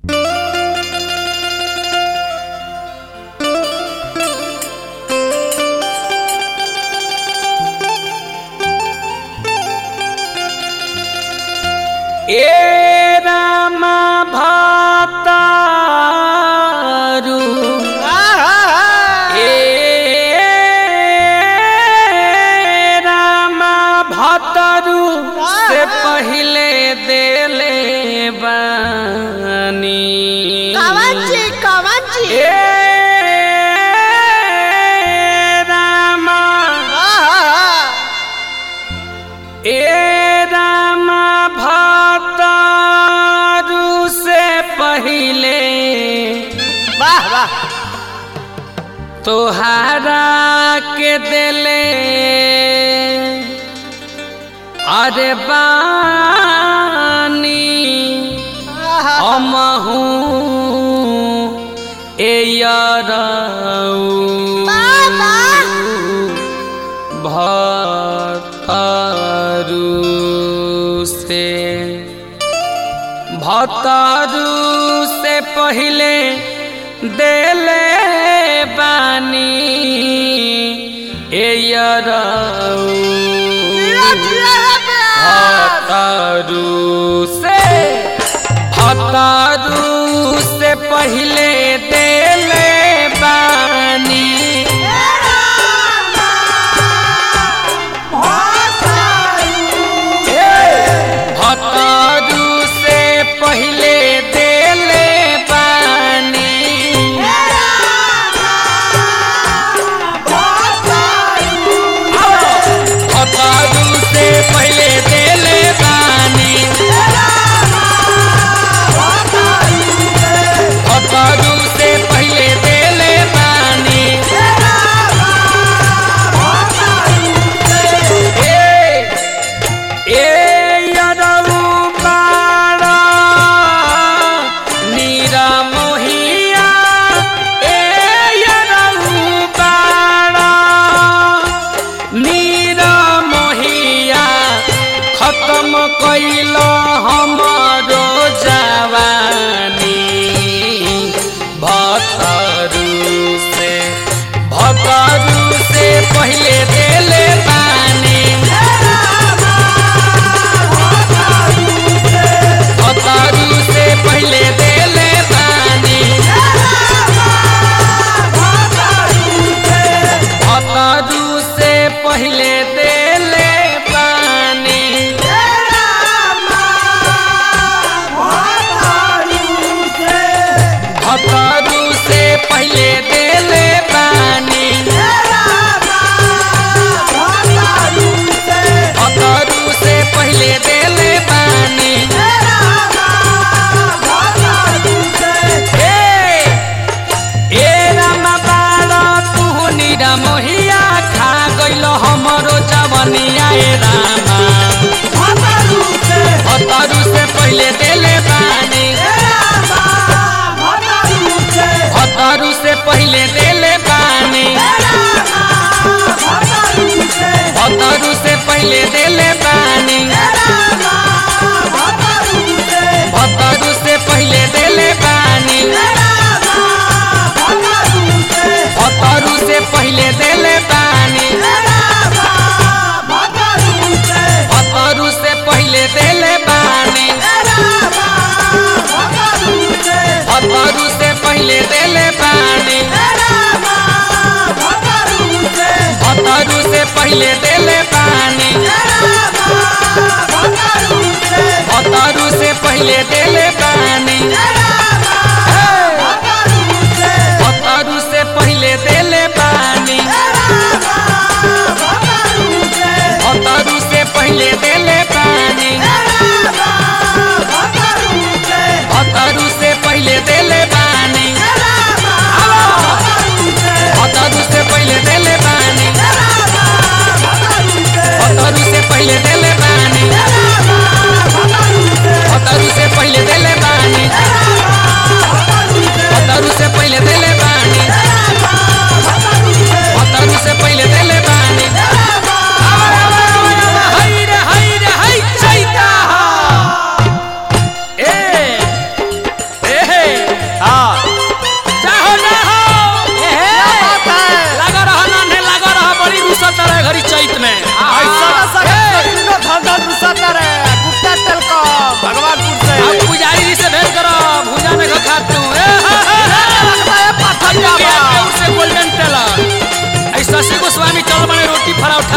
ए रामा भतारू ए रामा भतारू से पहिले देले बानी कावाची कावाची ए रामा ए रामा भतारू से पहिले वाह वाह तोहारा के दिले अरे बानी हमहू ए यरऊ भतारू से भतारू से पहिले देले बानी ए यरऊ भतारू से भतारू से पहिले देले बानी भतारू से पहिले देले बानी भतारू से पहिले देले बानी भतारू से पहिले देले बानी ए ए यरऊ बाड़ा नीरा मोहिया ए यरऊ बाड़ा नीरा मोहिया खत्म कैल हमरो जवानी भतरू से भतरू से पहिले देले बानी भतरू से पहिले देले बानी भतरू से पहिले देले बानी भतरू से पहिले देले बानी भतरू से पहिले देले बानी ए ए रामा बाड़ा तू निरा मोहिया खा गइल हमरो जवनिया ए रामा भतरू से पहिले देले बानी भतरू से पहिले देले बानी भतरू से पहिले देले बानी भतरू से पहिले देले बानी भतरू से पहिले देले बानी भतरू से पहिले देले बानी भतरू से पहिले देले बानी भतरू से पहिले देले बानी भतरू से पहिले देले बानी भतरू से पहिले देले बानी भतरू से पहिले देले बानी भतरू से पहिले देले बानी भतरू से पहिले देले बानी भतरू से पहिले देले बानी भतरू से पहिले देले बानी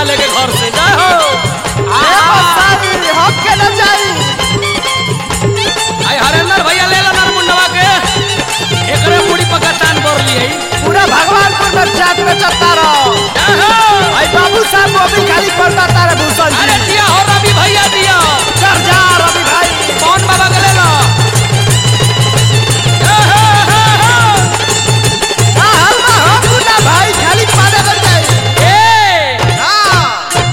लेके घर से जा हो ए आहा। बसाई हम के न जाई आई हरेंद्र भैया ले ला नर मुंडवा के एकरे मुड़ी पका तान बोर लिए पूरा भगवानपुर में चाट में चलता रहो जा हो आई बाबू साहब मोबिल खाली करता तारे भूषण अरे जी दिया हो रवि भैया दिया चल जा रवि भाई कौन बाबा के ले लो जा हो, हो, हो। हां हां हां पूरा भाई खाली पाने बन जाई ए हां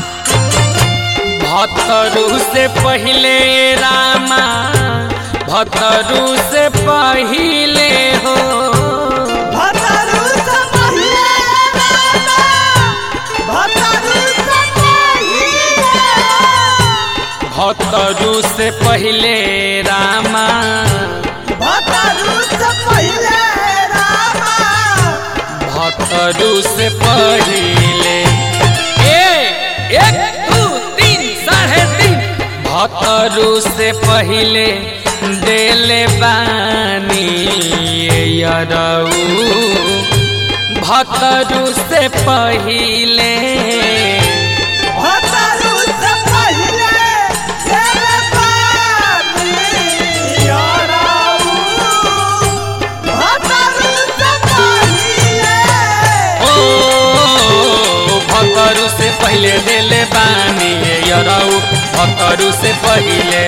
भतरू से पहले रामा भतरू से पहले हो भतारू से पहिले रामा भतारू से पहिले भतरू से पहले रामा भतारू से पहिले रामा भतरू से पहले ए एक दू तीन साढ़े तीन भतरू से पहले देले बानी यरऊ भतरू से पहले भतारू से पहिले तेरे पानी याराऊ भतारू से पहिले ओ भतरू से पहले देले बानी यरऊ भतरू से पहले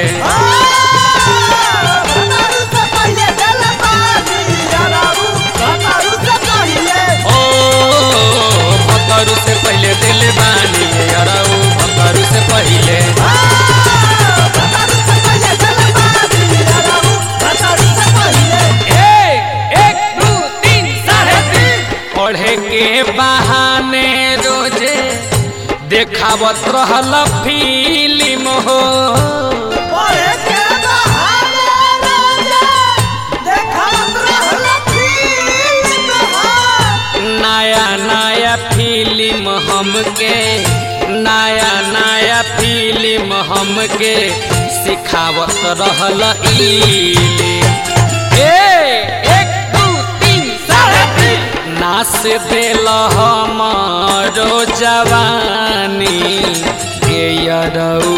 भतारू से पहिले तेरे पानी याराऊ भतारू से पहिले ओ भतरू से पहले देले बानी यरऊ भतरू से पहले भतारू से पहिले तेरे पानी याराऊ भतारू से पहिले ए एक दू तीन साढ़े तीन पढ़े के बहाने रोजे देखावत रहल फिल्म हो पढ़े के बहाने रोजे देखावत रहल फिल्म हो। नया नया फिल्म हमके नया नया फिल्म हमके सिखावत रहल इले ए एक दू तीन साढ़े तीन नास देल हमारो जवानी के यरऊ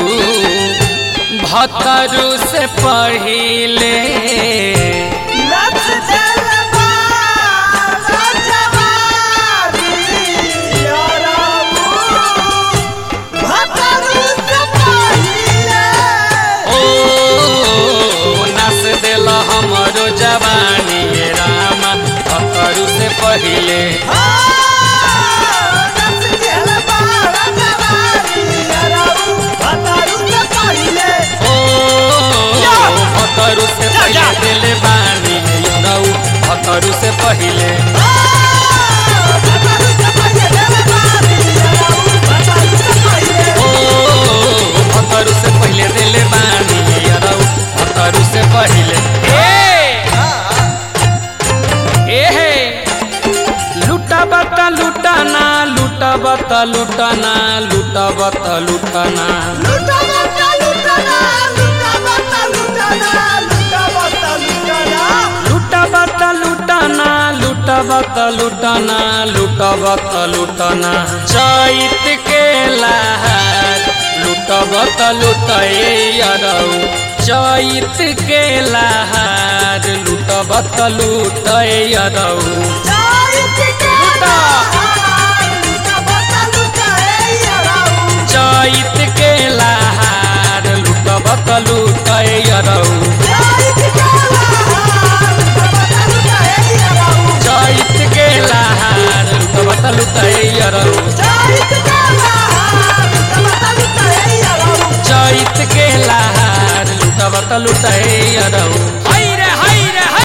भतरू से पहिले नच देल बारा जवानी याराऊ, भतारू से पहिले। ओ नस देल हमरो जवानी ये रामा भतरू से पहिले आ, नच देल बारा जवानी याराऊ, भतारू से पहिले। ओ भतरू से पहिले देले बानी यरऊ भतरू से पहिले ओ भतरू से पहिले देले बानी यरऊ भतरू से पहिले ए हे लुटा बता लुटाना लुटा बता लुटाना लुटा बता लुटाना लुटा बता लुटाना लुटा बता लुटाना लुटा बता लुटाना चैत के लहर लुटा बता लुटाए यारऊ चैत के लहर लुटा बता लुटाए यारऊ चैत के लहर लुटा बता लुटाए यारऊ चैत के लहर लुटा बता लुटाए यारऊ चैत के लहर लुटा बता लुटाए